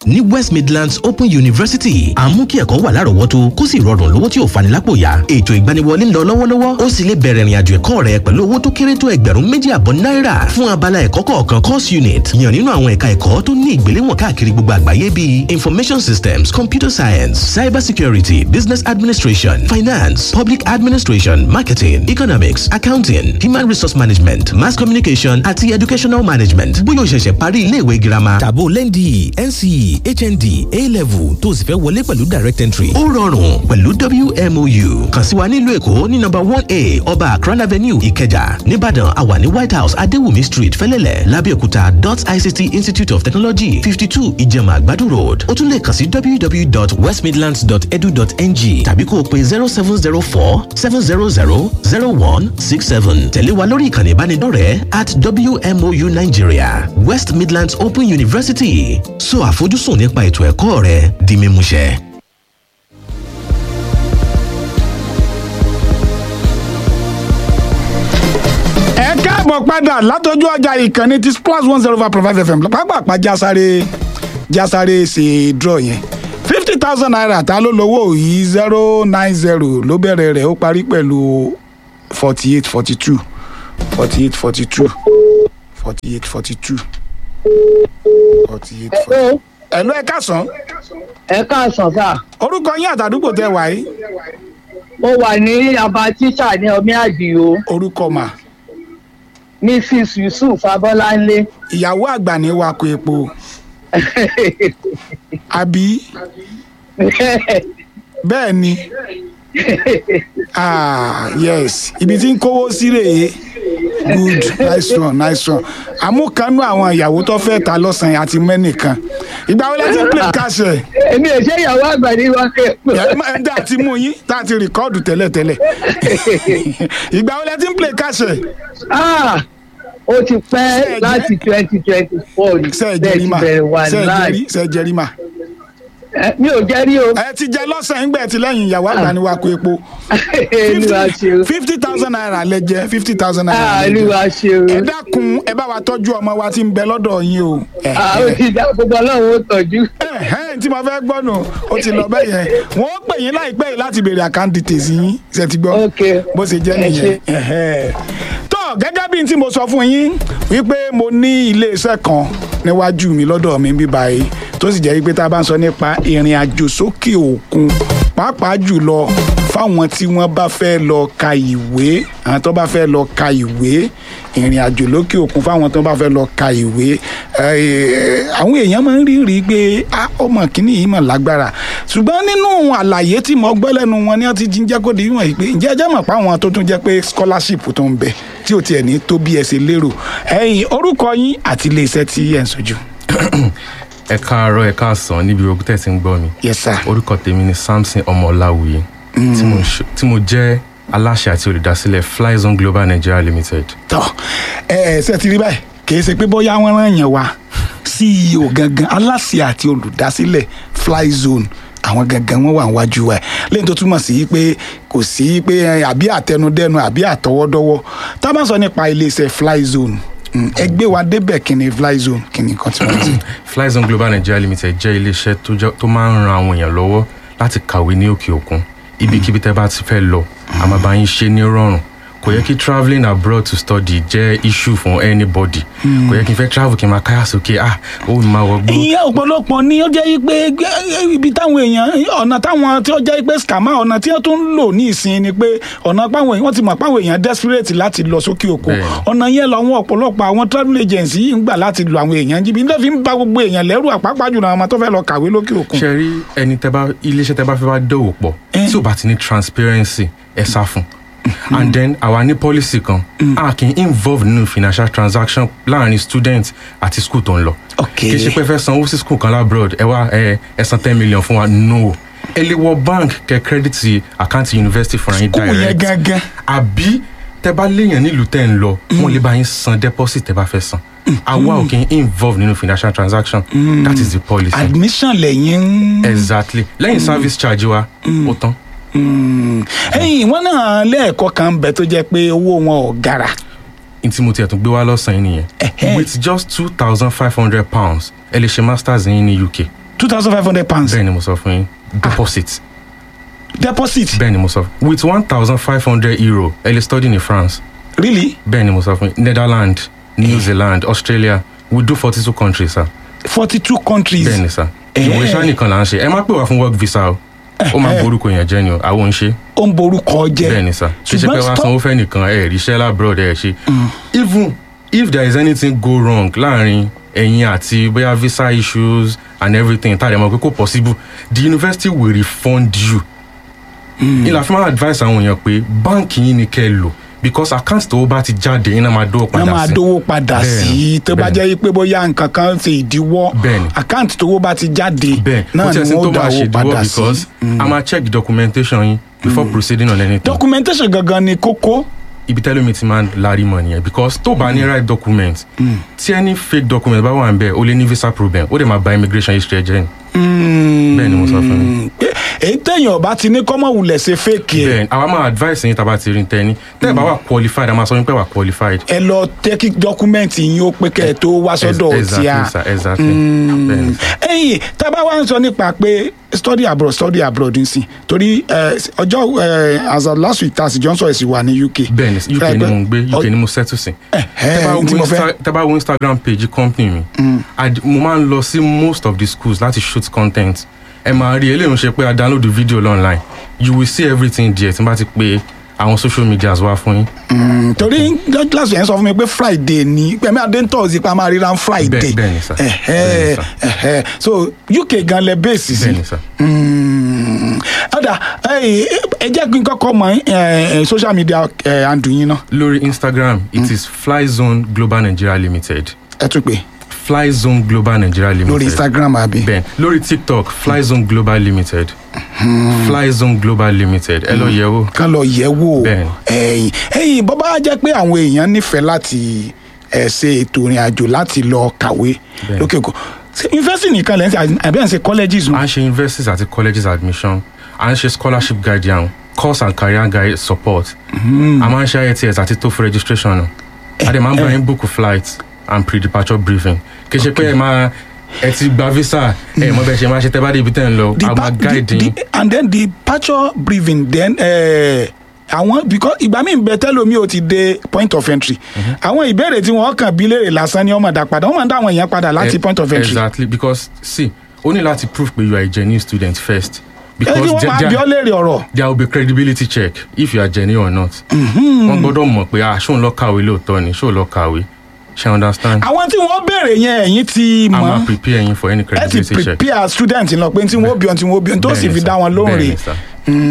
ní west midlands open university à ń mú kí ẹ̀kọ́ wà lárọ̀ọ́wọ́tó kó sì rọrùn lówó tí ò fani lápò yá ètò ìgbaniwọlé ń lọ lọ́wọ́lọ́wọ́ ó sì lè bẹ̀rẹ̀ ìrìnàjò ẹ̀kọ́ rẹ pẹ̀lú owó tó kéré tó ẹgbẹ̀rún méjì àbọ̀ náírà fún abala ẹ̀kọ́ kọ̀ọ̀kan course unit yàn nínú àwọn ẹ̀ka ẹ̀kọ́ tó ní ìgbéléwọ̀n káàkiri gbogbo àgbáyé bíi information systems computer science cyber security business administration finance public administration marketing economics accounting human resource management mass communication àti educational management bóyá o ṣẹ̀ṣẹ̀ parí iléèwé girama tàbó lẹ́ndì nce hnd a-level tó o sì fẹ́ wọlé pẹ̀lú direct entry ó rọrùn pẹ̀lú wmou kàn sí wa nílùú èkó ní number one a ọba akran avenue ìkẹjà nìbàdàn àwa ní white house adéwùmí street fẹ́lẹ́lẹ̀ lábẹ́òkúta dot ict institute of technology fifty two ìjẹ̀mà àgbàdo road ó tún lè kàn sí www.westmidlands.edu.ng tàbí kó o pe zero seven zero four seven zero zero zero one six seven tẹ̀lé wa lórí ìkànnì ìbánidọ́rẹ̀ẹ́ at wmou nigeria west midlands open university so àfojúsùn nípa ètò ẹ̀kọ́ rẹ di mímúṣẹ. ẹ káàbọ̀ padà látọjú ọjà ìkànnì ti splash one zero five point five fm pápápá jásáré jásáré ṣe draw yẹn fifty thousand naira ta ló lówó yìí zero nine zero ló bẹ̀rẹ̀ rẹ̀ ó parí pẹ̀lú forty eight forty two forty eight forty two forty eight forty two forty eight forty two. ẹ̀lú ẹ káàsán ẹ káàsán sá orúkọ yín àtàdúgbò tẹ wà yìí mo wà ní aba tíṣà ní ọmí àdìo orúkọ mà mrs yusuf abọláńlé ìyàwó àgbà ní wakọ̀ epo àbí bẹ́ẹ̀ ni ah yes ibi tí ń kówó sí rèé good nice one nice one àmúkanú àwọn ìyàwó tó fẹ́ ta lọ́sàn-án àti mẹ́nìkan ìgbà wo lẹ ti ń play cash ẹ̀ èmi ò ṣe ìyàwó àgbà ní wákẹ́ ẹ̀ tá a ti mú yín tá a ti rìkọ́ọ̀dù tẹ́lẹ̀tẹ́lẹ̀ ìgbà wo lẹ ti ń play cash ẹ̀ ó ti pẹ́ láti twenty twenty four ní ṣe ẹ bẹ́ẹ̀ jẹrí ti mà bẹ̀rẹ̀ wà ṣe ẹ láì jẹrí ṣe ẹ jẹrí mà. mi ò jẹ́rí o ẹ ti jẹ lọ́sàn-án gbẹ̀ tí lẹ́yìn ìyàwó àgbà ni wàá kó epo olúwa ṣe o fifty thousand naira lẹ jẹ fifty thousand naira Ah, lẹ jẹ olúwa ṣe o ẹ dákun ẹ bá wa tọ́jú ọmọ wa tí ń bẹ lọ́dọ̀ yín o. ẹ Ah, ó ti dá gbogbo ọlọ́run ó tọ́jú ẹhẹ́n tí mo fẹ́ gbọ́ nù ó ti lọ bẹ́ẹ̀ yẹn wọ́n pè yín láìpẹ́ yìí láti béèrè àkáǹtì tèsí yín ṣe ti gbọ́ Ok. bó ṣe jẹ́ Ẹ nìyẹn. ṣé. Ẹhẹ́n. tó gẹ́gẹ́ bí n tí mo sọ fún yín wípé mo ní iléeṣẹ́ kan níwájú mi lọ́dọ̀ mi bí báyìí tó sì jẹ́ wípé tá a bá ń sọ nípa ìrìn àjò sókè òkun pàápàá jùlọ fáwọn tí wọ́n bá fẹ́ lọ ka ìwé àwọn tó bá fẹ́ lọ ka ìwé ìrìn àjò lókè òkun fáwọn tó bá fẹ́ lọ ka ìwé eh, àwọn èèyàn máa ń rí rí i pé ah, ọmọ kìíní yìí mà lágbára ṣùgbọ́n nínú àlàyé tí mo gbọ́ lẹ́nu wọn ni wọ́n ti jíjẹ́ kó di wọ̀nyí pé ǹjẹ́ ẹ jẹ́ mọ̀ pé àwọn tó tún jẹ́ pé scholarship tó ń bẹ tí ò tiẹ̀ ní tó bí ẹ ṣe lérò ẹ̀yin orúkọ yín àti iléeṣẹ́ tí ẹ̀ ń sojú. ẹ káàárọ̀ ẹ káàsán níbi ogun tẹ̀ tí ń gbọ́ mi yes sir. orúkọ tèmi ni samson ọmọláwùyí tí mo ń ṣe- tí mo jẹ́ aláṣẹ àti olùdásílẹ̀ flyzone global nigeria limited tọ ẹ ẹ ṣe ti rí báyìí kì í ṣe pé bóyá wọn rán yẹn wá ceo gangan aláṣẹ àti olùdásílẹ̀ flyzone àwọn gangan wọn wà níwájú wa ẹ lẹ́yìn tó túmọ̀ sí pé kò sí pé ẹ, àbí àtẹnudẹ́nu àbí àtọwọ́dọ́wọ́ tá a bá sọ nípa iléeṣẹ́ flyzone mm, ẹ gbé wa débẹ̀ kí ni flyzone kí ni nǹkan tí wọ́n ti. flyzone global nigeria limited jẹ́ iléeṣẹ́ tó jẹ́- tó máa ń ran àwọn èèyàn lọ́wọ́ láti kàwé ní òkè òkun ibikíbi tẹ́ bá ti fẹ́ lọ a máa bá yín ṣe ní rọrùn kò yẹ kí travelling abroad to study jẹ́ issue fún anybody kò yẹ kí n fẹ́ travel kí n máa káyà sókè ah ó máa wọgbó ìyẹn ọ̀pọ̀lọpọ̀ ni ó jẹ́ pé gbé- ibi táwọn èèyàn ọ̀nà táwọn tí ó jẹ́ pé scammer ọ̀nà tí wọ́n tún ń lò ní ìsìn ni pé ọ̀nà páwọn èèyàn wọ́n ti mọ̀ páwọn èèyàn desperate láti lọ sókè òkun Bẹ́ẹ̀ni. ọ̀nà yẹn làwọn ọ̀pọ̀lọpọ̀ àwọn travel agency yìí ń gbà láti lo àwọn èèyàn jìbì nítorí fi ń ba gbogbo èèyàn lẹ́rù àpapọ̀ jùlọ àwọn ọmọ tó fẹ́ lọ kàwé lókè òkun. ṣe rí ẹni tẹ bá iléeṣẹ́ tẹ bá fẹ́ bá dòwò pọ̀ Eh. tí ò bá ti ní transparency ẹ sá fún and then àwa ní policy kan a kì í involve nínú financial transaction láàrin student àti school tó ń lọ Ok. kì í ṣe pé fẹ́ sanwó sí school kan labroad ẹ wá ẹ ẹ san ten million fún wa no ẹ lè wọ bank kẹ credit àkáǹtì university fúnra yín School yẹn direct gangan. àbí tẹ bá léèyàn nílùú tẹ ń lọ wọn lè bá yín san deposit tẹ bá fẹ́ san àwa ò kì í involve nínú financial transaction that is the policy admission lẹ́yìn ń. exactly lẹ́yìn service charge wa ó tán ẹ̀yìn wọn náà lẹ́ẹ̀kọ́ kan ń bẹ tó jẹ́ pé owó wọn ò gara. n tí mo tiẹ̀ tún gbé wá lọ́sàn-án yìí Ẹ̀hẹ́. nìyẹn with just two thousand five hundred pounds ẹ lè ṣe masters yín ní uk two thousand five hundred pounds bẹ́ẹ̀ ni mo sọ fún yín deposit deposit bẹ́ẹ̀ ni mo sọ with one thousand five hundred euro ẹ lè study ní france really bẹ́ẹ̀ ni mo sọ fún yín netherlands new zealand australia we do forty two countries sir forty two countries bẹ́ẹ̀ ni sir Eh. ìwé iṣẹ́ nìkan là ń ṣe ẹ má pè wá fún work visa o ó máa Eh. borúkọ yẹn jẹ́ ni o àwọn ò ń ṣe ó ń borúkọ jẹ́ bẹ́ẹ̀ ni sir kì í ṣe pé wá stop- sanwó fẹ́ nìkan ẹ̀ ríṣẹ́ labroad ẹ̀ ṣe even if there is anything go wrong láàrin ẹ̀yin àti bóyá visa issues and everything tá a lè mọ̀ pé kò possible the university will refund you ìlà fún máa advice àwọn èèyàn pé báǹkì yín ni kẹ́ ẹ lò because account tó bá ti jáde yín náà máa dówó wọ́n padà máa sí dówó padà Bẹ́ẹ̀ni, sí tó bá bẹ́ẹ̀ni. jẹ́ pé bóyá nǹkan kan ṣe ìdíwọ́ Bẹ́ẹ̀ni. àkáǹtì tówó bá ti jáde bẹ́ẹ̀ náà kò ni tí ẹ sí tó wọ́n máa dáwó ṣèdíwọ́ padà sí. because a máa check documentation yín before proceeding on anything documentation gangan ni kókó ibi tẹ́lẹ̀ mi ti máa ń larí mọ̀ nìyẹn because tó bá ní right document tí any fake document bá wà ń bẹ̀ ó lè ní visa problem ó lè máa ba immigration history ẹ jẹ́ ni. bẹ́ẹ̀ ni mo sọ fún yín. pé èyí téèyàn bá ti ní kọ́mọ̀ wulẹ̀ ṣe fake ẹ̀ bẹ́ẹ̀ àwa máa advice yín tá a bá ti rí tẹ́ni tẹ́ ẹ bá wà qualified a máa sọ yín pé wà qualified. ẹ lọ tẹ́kí dọ́kúmẹ́ǹtì yín ó pé kẹ́ ẹ tó wá sọ́dọ̀ tí a exactly sir exactly bẹ́ẹ̀ ni sir. ẹ̀yìn tá a bá wá ń sọ nípa pé study abroad study abroad ń sìn torí eh, ọjọ́ eh, as of last week tasi johnson ẹ̀sìn wà ní uk. bẹ́ẹ̀ ni uk ni mo ń gbé uk ni mo settle sí. tẹ́ bá wo tí mo fẹ́ Insta- tẹ́ bá wo instagram page company mi ad- mo máa ń lọ sí most of the schools láti shoot content ẹ máa rí eléyìí ń ṣe pé a download the video online you will see everything there tí n bá ti pe àwọn social medias wá fún yín. Mm, torí last week yẹn sọ fún mi pé friday ni pẹ̀mí adéńtọ́ọ̀sì pa máa ríra friday Bẹ́ẹ̀- bẹ́ẹ̀ ni sir. Ẹ̀hẹ́, Bẹ́ẹ̀ ni sir. ẹ̀hẹ́. so uk gan lẹ bẹ́ẹ̀sì sí bẹ́ẹ̀ ni sir. Mm, ọ̀dà ẹ̀yìn, ẹ jẹ́ kí n kọ́kọ́ mọ eh, eh, social media eh, handle yín náà lórí instagram it is flyzone global nigeria limited ẹ tún pé flyzone global nigeria limited lórí instagram àbí. bẹ́ẹ̀ lórí tiktok flyzone global limited flyzone global limited ẹ lọ yẹ̀ wò. kán lọ yẹ̀ wò Bẹ́ẹ̀ni. ẹ̀yìn ẹ̀yìn bọ́ bá jẹ́ pé àwọn èèyàn nífẹ̀ẹ́ láti ẹ̀ ṣe ètò ìrìn àjò láti lọ kàwé Bẹ́ẹ̀ni. lókè kò ṣé yunifásitì nìkan lẹ́yìn tí àbí ẹ̀ ń ṣe colleges nù. à ń ṣe universities àti colleges admission à ń ṣe scholarship guardian course and career guide support a máa ń ṣe IELTS àti TOEFL registration nù a dẹ̀ máa ń bá yín book flight and pre-departure briefing kì í ṣe pé ẹ máa ẹ ti gba visa ẹ mọ bẹ́ẹ̀ ṣe máa ṣe tẹ́ bá dé ibi tẹ́ ń lọ the a pa- máa the- guide yín the- and then the departure briefing then eh, àwọn because ìgbà míì bẹ tẹlomi ò ti dé point of entry àwọn ìbéèrè tí wọn kàn bí léèrè lásán ni wọn máa dá padà wọn máa ń dá àwọn èèyàn padà láti Eh, point of entry exactly because see o ní láti prove pé you are a genuine student first ẹ because kí wọn there- máa there- bí ọ léèrè ọ̀rọ̀ there will be credibility check if you are genuine or not. wọ́n gbọ́dọ̀ mọ̀ pé ah ṣóun lọ kàwé lóòótọ́ ni ṣóun lọ kàwé ṣe understand. àwọn tí wọn béèrè yẹn ẹ̀yin ti a mọ̀ máa prepare yín for any ẹ ti credibility check. prepare student lọ pé tí wọn ó bí ọ tí wọn ó bí ọ tó sì Bẹ́ẹ̀ni fi sir, dá wọn lóhùn rè bẹ́ẹ̀ni sir.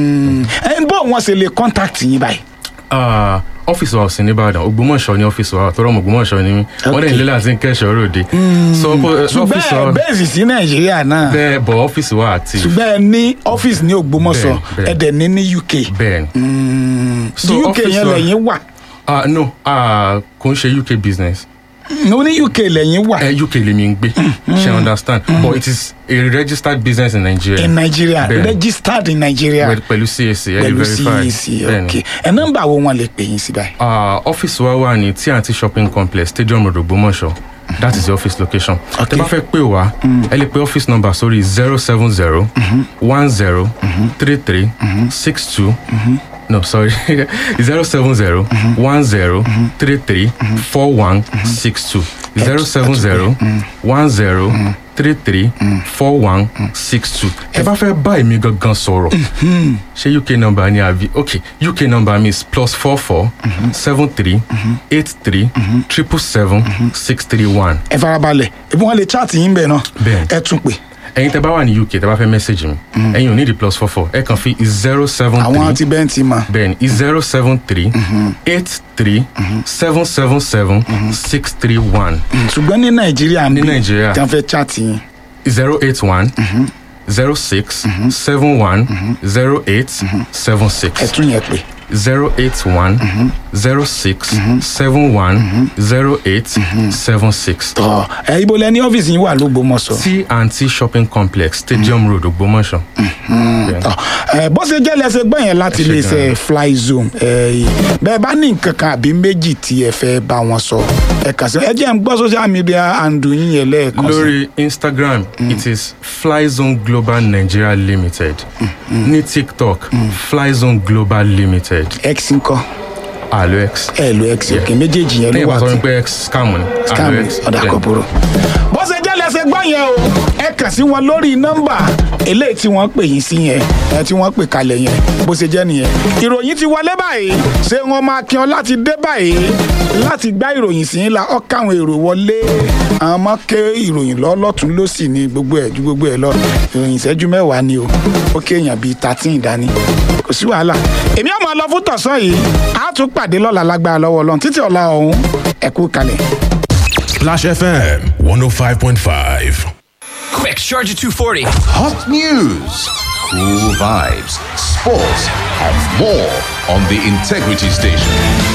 ẹ ń bọ̀ wọn ṣe lè contact yín báyìí. Ah, ọ́fíìsì wa ò sí nìbàdàn ògbómọ̀ṣọ́ ní ọ́fíìsì wa tọ́rọ̀ mọ̀ ògbómọ̀ṣọ́ ni mí wọ́n dẹ̀ nílé láti ń kẹ́sọ̀ ròde. so ọ́fíìsì ṣùgbọ́n wa bẹ́ẹ̀ sì sí nàìjíríà náà bẹ́ẹ̀ bọ̀ ọ́fíìsì wa àti ṣùgbọ́n ẹ ní ọ́fíìsì ní ògbómọ̀ṣọ́ Bẹ́ẹ̀ni, ẹ dẹ̀ ní ní uk bẹ́ẹ̀ ni. di So, uk ọ́fíìsì yẹn wa- lẹ́yìn wà Ah, no ah, kò ń ṣe uk business mo ní uk lẹ́yìn wà eh, uk lèmi ń gbé ṣe understand but it is a registered business in Nigeria. in nigeria Bẹ́ẹ̀ni. registered in nigeria Pẹ̀lú- pẹ̀lú CAC ẹ pẹ̀lú verified cac Bẹ́ẹ̀ni. ok ẹ nọ́mbà wo wọn lè pè yín sí báyìí. Ah, ọ́fíìsì wa wà ní T&T shopping complex stadium road Ògbómọ̀ṣọ́ that is the office location. Okay. tẹ́ bá fẹ́ pè wá ẹ lè pe office number sórí zero seven zero one zero three three six two no sorry zero seven zero one zero three three four one six two zero seven zero one zero three three four one six two ẹ bá fẹ́ bá èmi gangan sọ̀rọ̀ ṣé uk number ni àbí ok uk number mi is plus four four seven three eight three triple seven six three one ẹ farabalẹ̀ ebi wọn lè chat yín bẹ́ẹ̀ náà Bẹ́ẹ̀ni. ẹ tún pè ẹ̀yin tẹ́ bá wà ní uk tẹ́ bá fẹ́ message mi ẹ̀yin ò ní di plus four four ẹ kàn fi zero seven àwọn ti three bẹ́ẹ̀ ti mọ̀ bẹ́ẹ̀ni zero seven three eight three seven seven seven six three one ṣùgbọ́n ní nàìjíríà Ní Nàìjíríà. tí wọ́n fẹ́ chat yín zero eight one zero six seven one zero eight seven ẹ six tún yẹn pè zero eight one zero six seven one zero eight seven six. tọ́ ẹ ibo lẹ ní ọ́fíìsì yín wà lógbómọ̀ṣọ́. t and t shopping complex stadium road ògbómọ̀ṣọ́. Bẹ́ẹ̀ni. tọ́ ẹ bó ṣe jẹ́ lẹ́sẹ̀ gbọ́n yẹn láti Ẹ ṣé iléeṣẹ́ fly zone ẹ bẹ́ẹ̀ bá ní nǹkan kan àbí méjì tí ẹ fẹ́ bá wọn sọ ẹ kàn sí ẹ jẹ́ ń gbọ́ social media handle yín yẹn lẹ́ẹ̀kan sí. lórí instagram it is flyzone global nigeria limited ní tiktok flyzone global limited x ńkọ́ alox ẹ lo x òkè méjèèjì yẹn ní ló wà ìbátan tí wípé x scam ni scam alox ọ̀dà bẹ́ẹ̀. kan búrò. bó ṣe jẹ́ lẹ́sẹ̀ gbọ́n yẹn o ẹ kàn sí wọn lórí nọ́mbà eléyìí tí wọ́n pè yín sí yẹn ẹ tí wọ́n pè kalẹ̀ yẹn bó ṣe jẹ́ nìyẹn. ìròyìn ti wọlé báyìí ṣé wọn máa kí ọ láti dé báyìí láti gbá ìròyìn sí yín la ọ káwọn èrò wọlé àwọn ọmọ ké ìròyìn lọ lọ́tún lọ́sì ní gbogbo ẹ̀ ju gbogbo ẹ̀ lọ ìròyìn ìṣẹ́jú mẹ́wàá ni o ó kéèyàn bíi thirteen dání kò sí wàhálà èmi ọmọ lọ fún tọ̀sán yìí a tún pàdé lọ́la lágbára lọ́wọ́ ọlọ́run títí ọ̀la ọ̀hún ẹ̀kú kalẹ̀. Splash FM 105.5. Quick, charge at 240. Hot news, cool vibes, sports, and more on the Integrity Station.